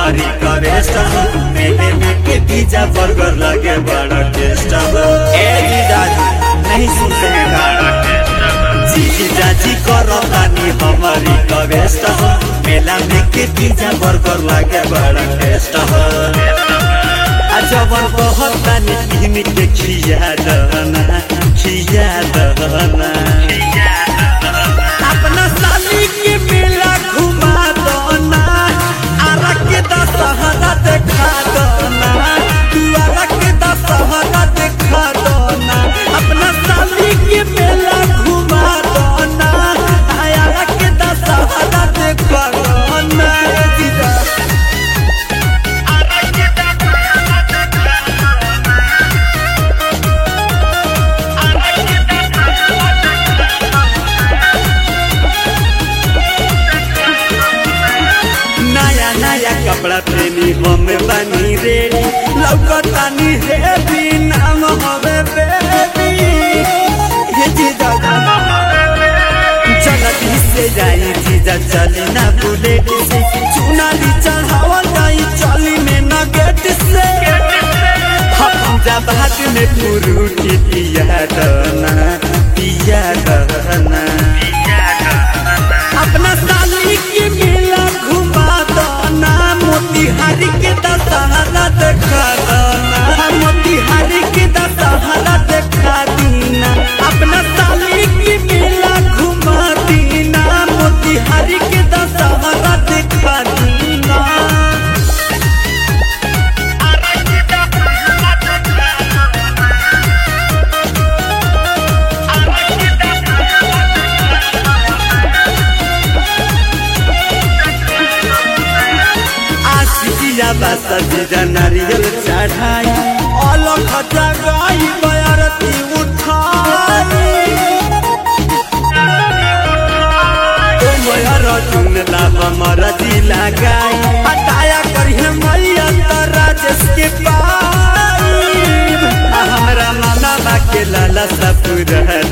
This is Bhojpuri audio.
हमारी करेस्ट मेले में के पिज्जा बर्गर लगे बड़ा टेस्ट ए जीजाजी नहीं सुनते हैं गाना जी जीजाजी करो तानी हमारी करेस्ट मेला में के पिज्जा बर्गर लगे बड़ा टेस्ट जवन बहुत तानी किन के खिया दहना खिया दहना अपना साली के मेला घुमा दो ना आरा के दशहरा देखा दो ना दुआरा के दशहरा देखा दो ना अपना साली के मेला घुमा दो ना आरा के दशहरा देखा दो ना जीजा नया नया कपड़ा प्रेमी हम बनी रे लौकतानी हे भी नाम हवे बेबी ये जीजा जल्दी से जाई जीजा चली ना बुलेट से चुनाली चढ़ावल जाई चली में ना गेट से हम जा बात में पुरुटी पिया दना पिया दना अपना साली के मेला घुमा दो ना मोतिहारी के दशहरा देखा दो ना मोतिहारी के दशहरा देखा दीना अपना साली के मेला घुमा दीना मोतिहारी के दशहरा देखा दीना आशिकिया बासा जीजा नारियल चढ़ाई अलग जगाई बयारती उठाई ओ मयर चुन लाभ मरजी लगाई हटाया करिए मैया तो राजेश के पाई हमरा मामा के लाला सपुर है